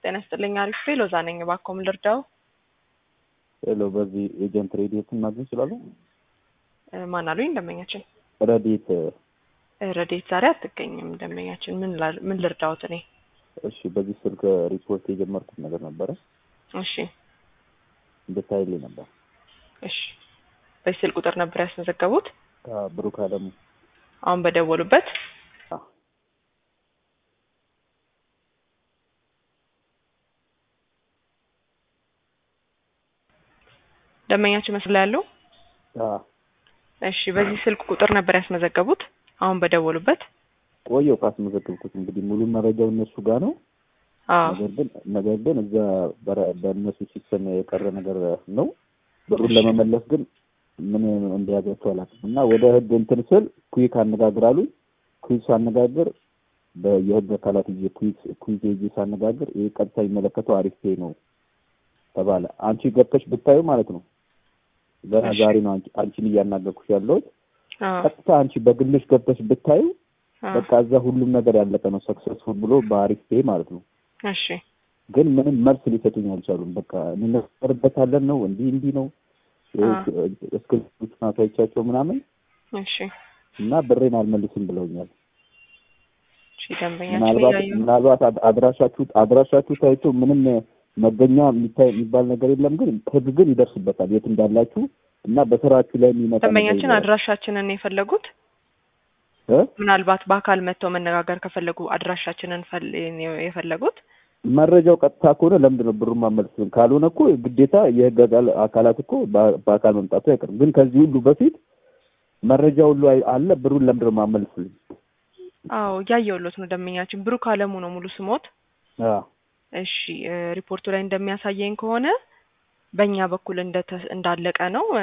ጤና ይስጥልኝ። አሪፍ ሎዛ ነኝ። እባክዎን ልርዳው? ሄሎ፣ በዚህ ኤጀንት ሬዲየትን ማግኘት ይችላሉ? ማን አሉኝ? ደንበኛችን ረዲት ረዴት ዛሬ አትገኝም። ደንበኛችን ምን ላ- ምን ልርዳዎት? እኔ እሺ፣ በዚህ ስልክ ሪፖርት የጀመርኩት ነገር ነበረ እሺ እንድታይልኝ ነበር። እሺ በዚህ ስልክ ቁጥር ነበር ያስመዘገቡት? ብሩክ አለሙ አሁን በደወሉበት? አዎ። ደንበኛችን መስሎ ላይ ያለው አዎ፣ እሺ በዚህ ስልክ ቁጥር ነበር ያስመዘገቡት? አሁን በደወሉበት? ቆየው ካስመዘገብኩት እንግዲህ ሙሉ መረጃው እነሱ ጋር ነው። አዎ ነገር ግን ነገር ግን እዛ በረ- በእነሱ ሲስተም የቀረ ነገር ነው። ብሩን እሺ። ለመመለስ ግን ምን እንዲያገቸው አላውቅም እና ወደ ህግ እንትን ስል ኩዊክ አነጋግራሉኝ። ኩዊክ ሳነጋግር በ- የህግ አካላት ይዤ ኩዊክ ኩዊክ ይዤ ሳነጋግር ይህ ቀጥታ የሚመለከተው አሪፍ ፔ ነው ተባለ። አንቺ ገብተሽ ብታዩ ማለት ነው ገና እሺ። ዛሬ ነው አንቺ- አንቺን እያናገርኩሽ ያለሁት። አዎ ቀጥታ አንቺ በግልሽ ገብተሽ ብታዩ አዎ። በቃ እዛ ሁሉም ነገር ያለቀ ነው ሰክሰስፉል ብሎ በአሪፍ ፔ ማለት ነው። እሺ ግን ምንም መልስ ሊሰጡኝ አልቻሉም። በቃ እንነርበታለን ነው እንዲህ እንዲህ ነው እስክሪፕት ናቶቻቸው ምናምን እሺ እና ብሬን አልመልስም ብለውኛል። እሺ ደንበኛችን ምናልባት እያየሁ ምናልባት አድ- አድራሻችሁ አድራሻችሁ ታይቶ ምንም መገኛ የሚታይ የሚባል ነገር የለም። ግን ህግ ግን ይደርስበታል የት እንዳላችሁ እና በስራችሁ ላይ የሚመጣ ነገር ደንበኛችን ይኖራል። አድራሻችንን የፈለጉት እ? ምናልባት በአካል መጥተው መነጋገር ከፈለጉ አድራሻችንን ፈል- የፈለጉት መረጃው ቀጥታ ከሆነ ለምንድን ነው ብሩን ማመልስም? ካልሆነ እኮ ግዴታ የህግ አካል- አካላት እኮ በ- በአካል መምጣቱ አይቀርም። ግን ከዚህ ሁሉ በፊት መረጃ ሁሉ አይ- አለ። ብሩን ለምንድን ነው ማመልስልኝ? አዎ እያየሁሎት ነው ደንበኛችን ብሩክ አለሙ ነው ሙሉ ስሞት አዎ እሺ እ ሪፖርቱ ላይ እንደሚያሳየኝ ከሆነ በእኛ በኩል እንደተ- እንዳለቀ ነው